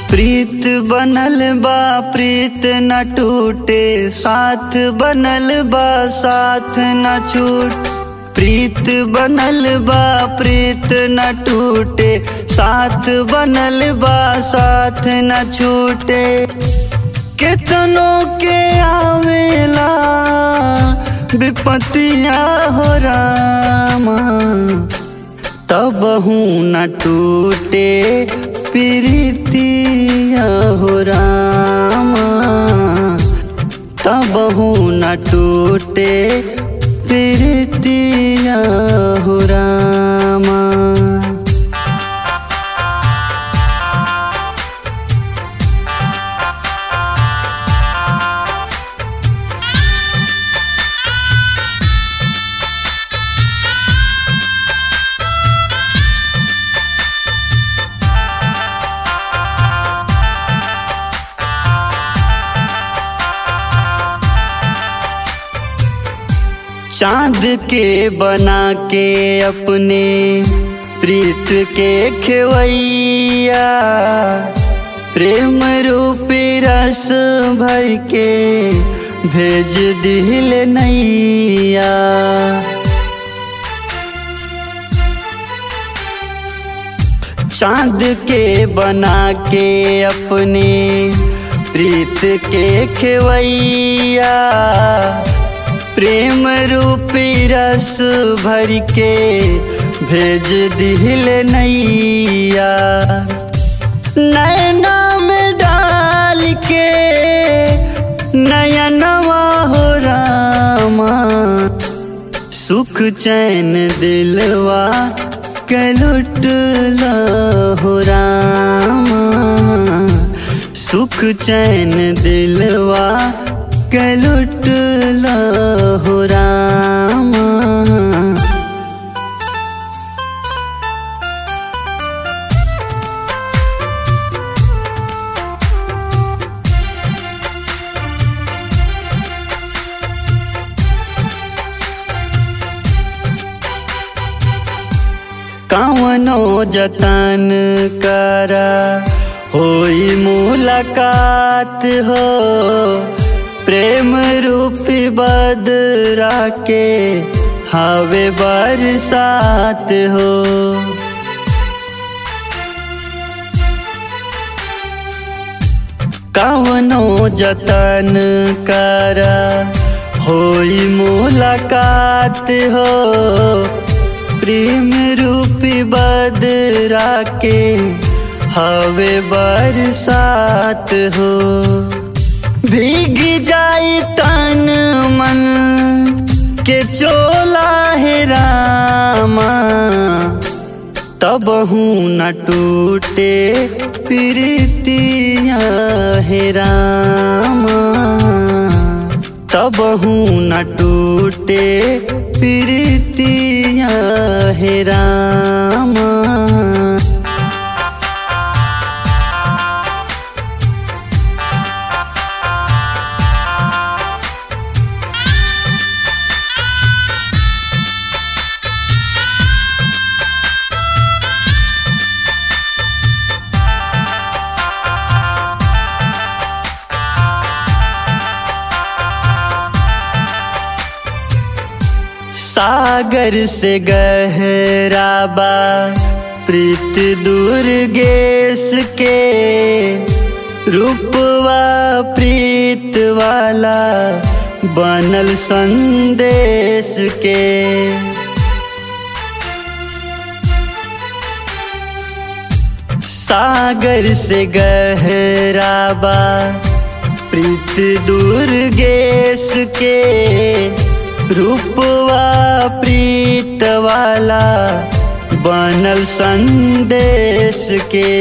प्रीत बनल बा प्रीत न टूटे साथ बनल बा साथ न छूट प्रीत बनल बा प्रीत न टूटे साथ बनल बा साथ न छूटे कितनों के आवेला विपतिया हो रामा तब हूँ न टूटे प्रीतिया हो रामा तब हूँ न टूटे प्रीतिया हो रामा चांद के बना के अपने प्रीत के खेवैया प्रेम रूपी रस भर के भेज दिल नैया चांद के बना के अपने प्रीत के खेवैया प्रेम रूपी रस भर के भेज दिल नैया नैना में डाल के नयनवा हो रामा सुख चैन दिलवा के लुटला हो रामा सुख चैन दिलवा के लुटला हो रामा कवनो जतन करा होई मुलाकात हो प्रेम रूपी बदरा के हवे बरसात हो कवनो जतन करा होई मुलाकात हो प्रेम रूपी बदरा के हवे बरसात हो भीग जाई तन मन के चोला है रामा तब हूँ न टूटे प्रीतिया है रामा तब हूँ न टूटे प्रीतिया है रामा सागर से गहरा बा प्रीत दुर्गेश के रूपवा प्रीत वाला बनल संदेश के सागर से गहरा बा प्रीत दुर्गेश के रूपवा प्रीत वाला बनल संदेश के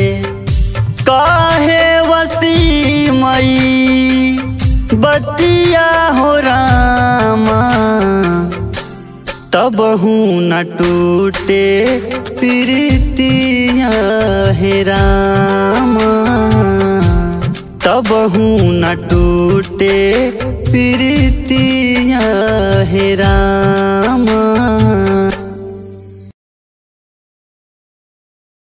काहे वसी मई बतिया हो रामा तब हूँ न टूटे प्रीतिया हे रामा तब हूँ न टूटे प्रीतिया हे रामा